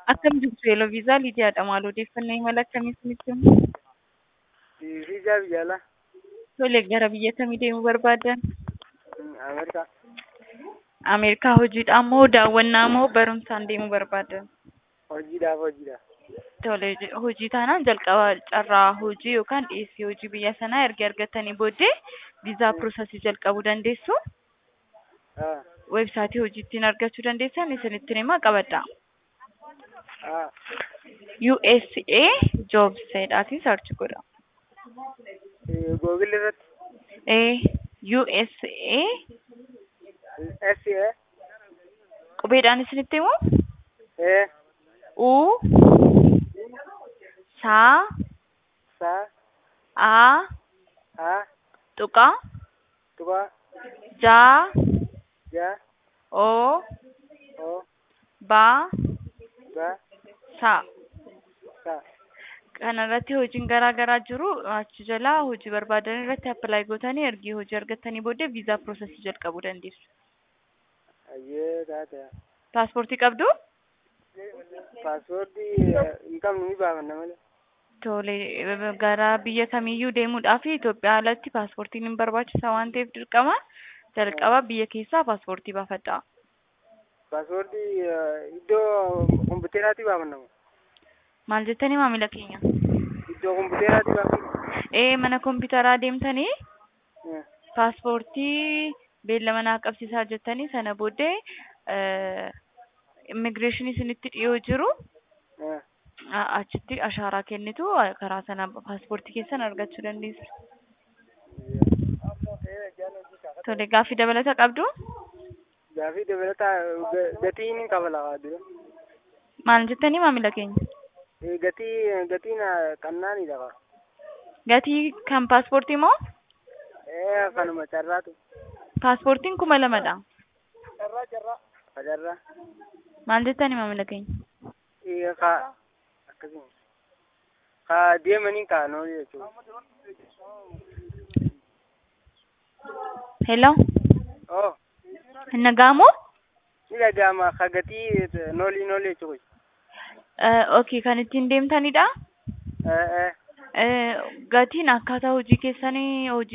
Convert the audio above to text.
Akkam jirtu Yeloviisaa Lidiyaadha. Maal odeeffannoo imala akkamii isinitti himu? Viizaa biyya alaa Tole, gara biyya kamii deemuu barbaaddan? Ameerikaa. Ameerikaa hojiidhaan moo daawwannaa moo barumsaan deemuu barbaaddan? Hojiidhaaf hojiidhaaf. Tole, hojii taanaan jalqaba carraa hojii yookaan dhiyeessii hojii biyya sanaa erga argattanii booddee viizaa piroosesii jalqabuu dandeessu. Ah, Weebsaayitii hojii ittiin argachuu dandeessan isinittiin himaa qabadha. ah, USA Jobs jedhaatiin sarchi godha. eh, Google irratti Eh, USA SCA qubeedhaan isinitti himu eh U Saa sa A a Tuqa tuqa Jaa ja O o Ba ga Saa sa kanarratti hojiin garaa garaa jiru achi jalaa hojii barbaadan irratti appilaayi gootanii ergi hojii argattanii booddee viizaa piroosesii jalqabuu dandeessu. ayyee taate Paaspoortii qabdu? paaspoortii hin qabnu ni baafanna malee. Tole gara biyya kamiiyyuu deemuudhaaf Itoophiyaa alatti paaspoortiin hin barbaachisa waan ta'eef dirqama jalqaba biyya keessaa paaspoortii baafadha. Paaspoortii eh, iddoo kompiiteraatti baafanna moo? Maal jettanii maamila keenya? Iddoo kompiiteraatti baafanna. Ee mana kompiitaraa deemtanii Eh, paaspoortii beellama naa qabsiisaa jettanii sana booddee immigireeshinii isinitti dhiyoo jiru eh, a- achitti ashaaraa kennitu karaa sana paaspoortii keessan argachuu dandeessu. Tole gaaffii dabalata qabdu? Gaaffii dabalataa ga- gatiin hin qaba lafaa dura. Maal jettanii maamila keenya? Eh, Gatii gatiin eh, qannaanidha qaba. Gatii kan paaspoortii moo? Eh, kanuma carraatu. Paaspoortiin kuma lamadha. Carraa carraa. Carraa. Maal jettanii maamila keenya? Eh, ka akkasuma. Ka deemanii kaanoo jechuudha. Hello? Oh, Hin dhaga'amoo? ni dhaga'ama. Ka gatii eh, noolii noolii jechuudha. Okay, kan ittiin deemtanidha. Eh, eh. Eh, Gatiin akkaataa hojii keessanii hojii